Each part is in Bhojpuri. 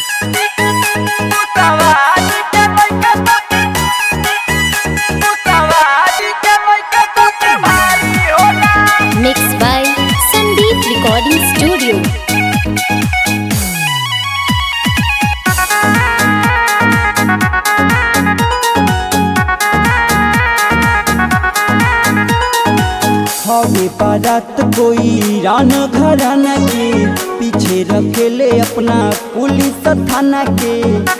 Mixed by Sandeep Recording Studio. हवे बारात कोई रान घराना के पीछे रखेले अपना पुलिस थाना के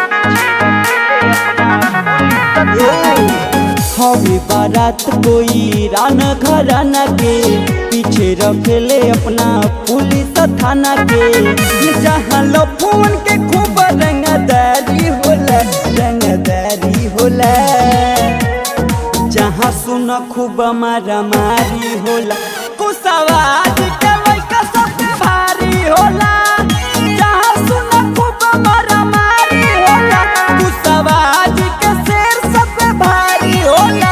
हवे बारात कोई रान घराना के पीछे रखेले अपना पुलिस थाना के जहाँ लो फोन के खूब रंगदारी होला रंगदारी होला जहाँ सुन खूब मारा मारी होला कुसवाज के लइका सबसे भारी होला जहाँ सुन खूब मारा मारी होला कुसवाज के शेर सबसे भारी होला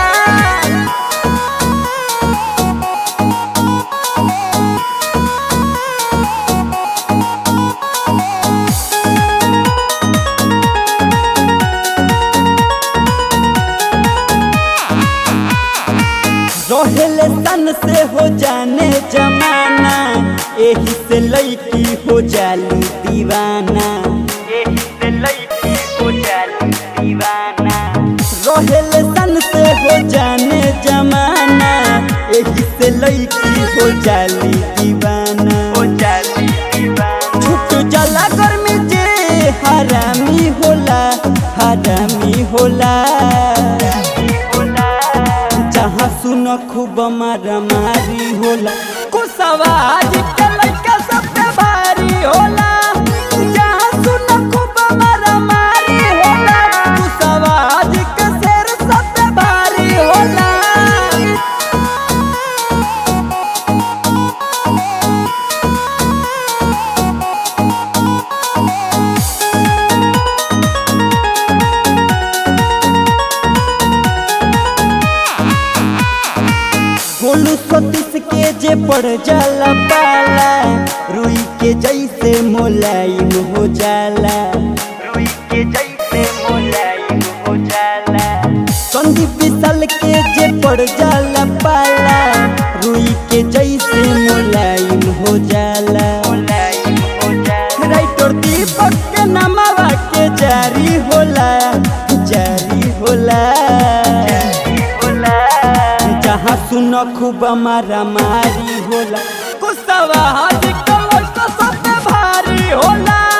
रोहेले तन से हो जाने जमाना एही से लड़की हो जाली दीवाना एही से लड़की हो जाली दीवाना रोहेले तन से हो जाने जमाना एही से लड़की हो जाली दीवाना हो जाली दीवाना छुट जला गर्मी जे हरामी होला हरामी होला जहाँ सुन खूब मारा मारी होला कुसवाज के लइका सबसे भारी होला जहाँ सुन खूब मारा मारी होला कुसवाज के शेर सबसे भारी होला गोलू सतीश के जे पड़ जाला पाला रुई के जैसे मोलायम हो जाला रुई के जैसे मोलायम हो जाला संदीप विशाल के जे पड़ जाला पाला रुई के जैसे मोलायम हो जाला मोलायम हो जाला राइटर दीपक के नामवा के जारी होला जारी होला जहाँ सुन खूब मारा मारी होला कुसवा हाथ कलश तो सबसे भारी होला